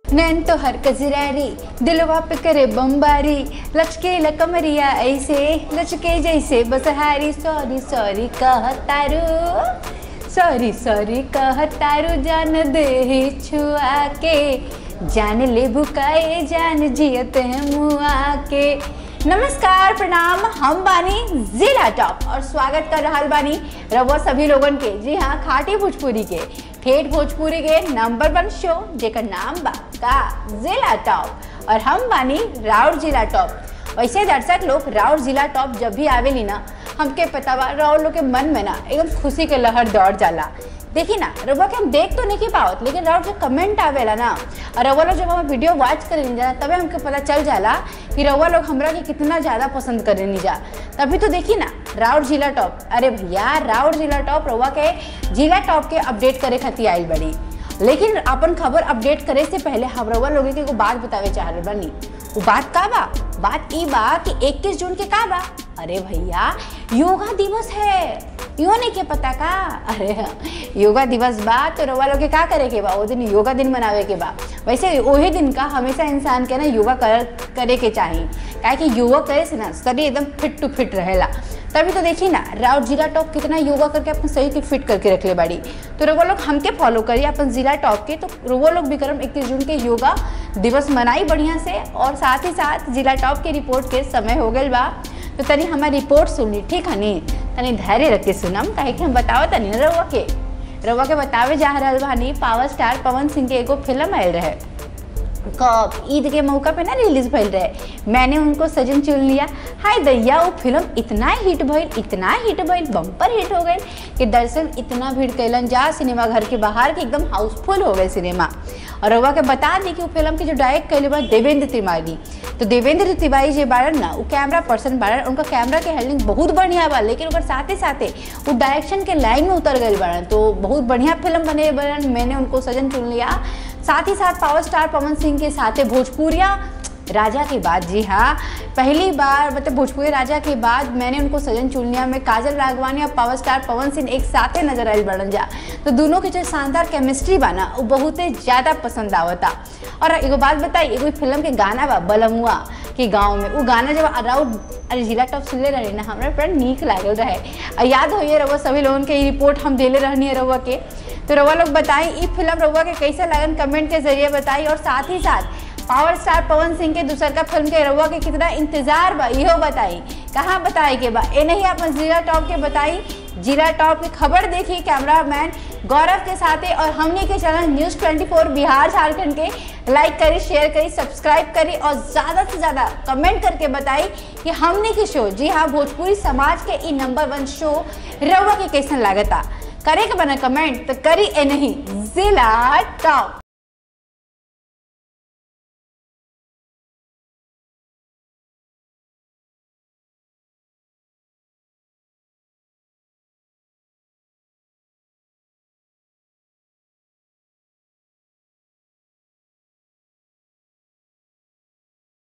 नैन तो हर कजरारी दिलवा पे करे बम्बारी लचके लकमरिया ऐसे लचके जैसे बसहारी सॉरी सॉरी कहतारू सॉरी सॉरी कहतारू जान दे छुआ के जान ले भुकाए जान जियत है मुआ के नमस्कार प्रणाम हम बानी जिला टॉप और स्वागत कर रहा बानी रवा सभी लोगन के जी हाँ खाटी भोजपुरी के ठेठ भोजपुरी के नंबर वन शो जेकर नाम बा का जिला टॉप और हम बानी राउर जिला टॉप वैसे दर्शक लोग राउर जिला टॉप जब भी आवेली ना हमके पता बा राउर लोग के मन में ना एकदम खुशी के लहर दौड़ जाला देखी ना रउआ के हम देख तो नहीं पावत लेकिन राउर जो कमेंट आवेला ना और रउआ लोग जब हम वीडियो वॉच करेनी जा तबे हमके पता चल जाला कि रउआ लोग हमरा के कितना ज़्यादा पसंद करेनी जा तभी तो देखी ना राउर जिला टॉप अरे भैया राउर जिला टॉप रउआ के जिला टॉप के अपडेट करे खातिर आइल बड़ी लेकिन अपन खबर अपडेट करे से पहले हम रउआ लोगों के एगो बात बतावे चाह रहे बनी वो बात का बा बात ई बा कि 21 जून के का बा अरे भैया योगा दिवस है यो नहीं के पता का अरे योगा दिवस बा तो रउआ लोग के का करे के बा वो दिन योगा दिन मनावे के बा वैसे वही दिन का हमेशा इंसान के ना योगा कर करे के चाही काहे कि योगा करे से ना शरीर एकदम फिट टू फिट रहेला तभी तो देखी ना राउर जिला टॉप कितना योगा करके अपन शरीर के फिट करके रखले बाड़ी तो रउआ लोग हमके फॉलो करिए अपन जिला टॉप के तो रउआ लोग भी करम इक्कीस जून के योगा दिवस मनाई बढ़िया से और साथ ही साथ जिला टॉप के रिपोर्ट के समय हो गई बा तो तनी हमारी रिपोर्ट सुनली ठीक है नी तनी धैर्य रख के सुनम काहे कि हम बताओ तनी ना रउआ के रउआ के बतावे जा रहल बानी पावर स्टार पवन सिंह के एगो फिल्म आयल रहे कब ईद के मौका पे ना रिलीज भइल रहे मैंने उनको सजन चुन लिया हाय दैया वो फिल्म इतना हिट भइल इतना हिट भइल बम्पर हिट हो गई कि दर्शक इतना भीड़ कैलन जा सिनेमा घर के बाहर के एकदम हाउसफुल हो गए सिनेमा और रउआ के बता दी कि वो फिल्म के जो डायरेक्ट कैले बा देवेंद्र तिवारी तो देवेंद्र तिवारी जे बारन ना वो कैमरा पर्सन बारन उनका कैमरा के हैंडलिंग बहुत बढ़िया बा लेकिन ओकर साथे साथे वो डायरेक्शन के लाइन में उतर गए बारन तो बहुत बढ़िया फिल्म बने बारन मैंने उनको सजन चुन लिया साथ ही साथ पावर स्टार पवन सिंह के साथ भोजपुरिया राजा के बाद जी हाँ पहली बार मतलब भोजपुरी राजा के बाद मैंने उनको सजन चुनिया में काजल राघवानी और पावर स्टार पवन सिंह एक साथ नजर आयल बढ़न जा तो दोनों के जो शानदार केमिस्ट्री बा ना वो बहुत ज़्यादा पसंद आवता और एगो बात बताई एगो फिल्म के गाना बा बलमुआ के गाँव में वो गाना जब अराउंड अरे जिला टॉप सुनले रहे ना हमारा बड़ा नीक लागल रहे और याद होइए रहुआ सभी लोगन के रिपोर्ट हम देले रहनी है रहुआ के तो रउआ लोग बताई ई फिल्म रउआ के कैसे लगन कमेंट के जरिए बताई और साथ ही साथ पावर स्टार पवन सिंह के दूसर का फिल्म के रउआ के कितना इंतजार बा इहो बताई कहाँ बताए के बा ए नहीं अपन जिला टॉप के बताई जिला टॉप की खबर देखी कैमरामैन गौरव के साथे और हमने के चैनल न्यूज़ 24 बिहार झारखंड के लाइक करी शेयर करी सब्सक्राइब करी और ज़्यादा से ज़्यादा कमेंट करके बताई कि हमने के शो जी हाँ भोजपुरी समाज के ई नंबर वन शो रउआ के कैसन लागता करे के बना कमेंट तो करी ए नहीं जिला टॉप